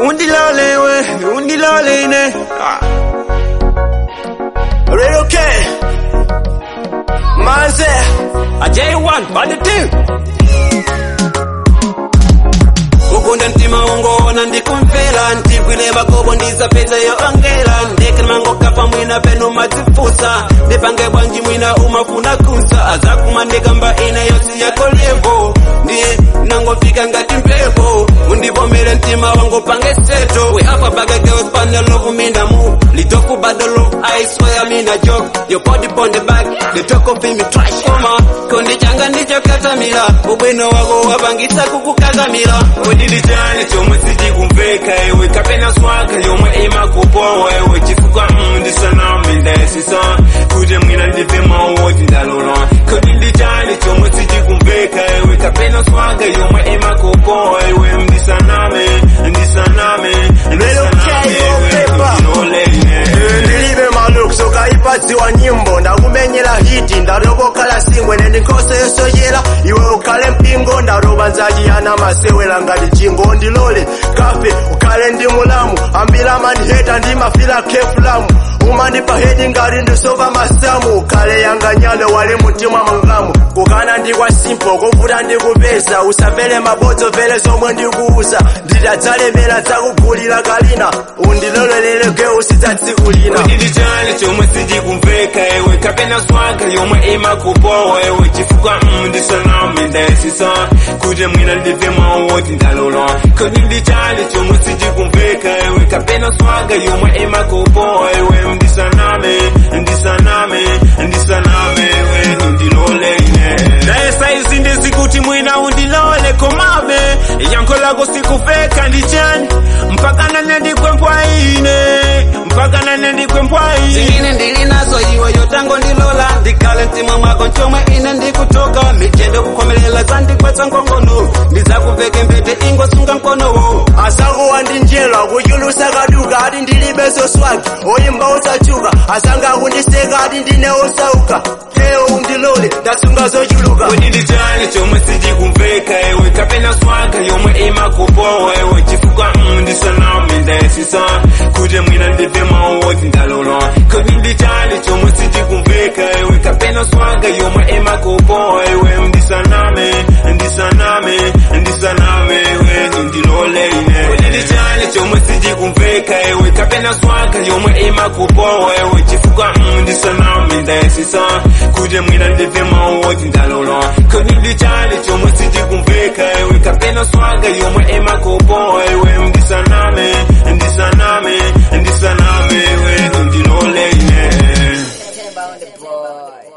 undilole we undilole ine ah. Radio K. Manze. a J1 body two ukunda mtima ungoona ndikumvera ndigwile makobo ndizapedza yo angela ndekani mangokapa mwina penu madzifusa ndipange bwanji mwina umafuna kunsa azakuma ndikamba ine yosi yako levo ndiye nangofika ngati mpepo undivomere mtima wangu pange seto we have a bag of girls but no love me no more litofu but the love I swear me na joke your body on the back the talk of me trash koma kondi changa ndicho katamira ubwino wako wapangisa kukukakamira Udili chani chomwe sichikumveka iwe kapena swaka yomwe imakupowa iwe chifukwa mndi sanami ndayesisa kuti mwina ndive mawoti ndalola kodili chani chomwe sichikumveka iwe kapena swaka yomwe imakupowa iwe mdisaname ndisaname ndisaname iwe ndilolene ndilibe malukso kaipadziwa nyimbo ndakumenyera hiti ndatokokhala singwe nendikhoso yosoyera iwe ukhale mpingo ndatopa nzachiyana masewera ngati chingo ndilole kafe ukhale ndi mulamu ambiri amandiheta ndimafira kefulamu umandipa hedi ngati ndisova masamu ukhale yanganyale wali mtima mangamu kukana ndikwa simpo kuvuta ndikupeza usavele mabodzo vele zomwe ndikuuza nditadzalemera dzakugulira kalina undiloleleleke usidzatsikulina Udili chani chomwe sichikumveka iwe kapena swaka yomwe imakupowa iwe chifukwa mndi sanami ndayesisa kuti mwina ndive mawoti ndalola kodili chani chomwe sichikumveka iwe kapena swaka yomwe imakupowa iwe ndisaname ndisaname ndisaname iwe ndilole ine naye saizi ndizikuti mwina undilole komabe yankho lako sikufeka ndichani mpaka nane ndikwempwaine mpaka nane ndikwempwaine ine ndili nazo iwe yotango ndilola ndikhale mtima mwako chomwe ine ndikutoka michendo kukhomelela zandikwetsa nkongono ndidzakuveke mbete ingosunga mkonowo asakuwa ndi njelo akuchulusa kaduka ati ndilibe zoswagi oyimba usachuka asanga akundiseka ati ndine osauka keyo undilole ndasunga zochuluka Udili chani chomwe sichikumveka iwe kapena swaka yomwe imakupowa iwe chifukwa mndi sanami ndayesisa kuti mwina ndive mawoti ndalola kodili chani chomwe sichikumveka iwe kapena swaka yomwe imakupowa iwe ndisaname ndisaname ndisaname iwe ndilole ine udili chani chomwe sichikumveka iwe kapena swaka yomwe imakupowa iwe chifukwa mndi sanami ndayesisa kuti mwina ndive mawoti ndalola kodili chani chomwe sichikumveka iwe kapena swaka yomwe imakupowa iwe ndisaname ndisaname ndisaname iwe ndilole ine Tell about the boy.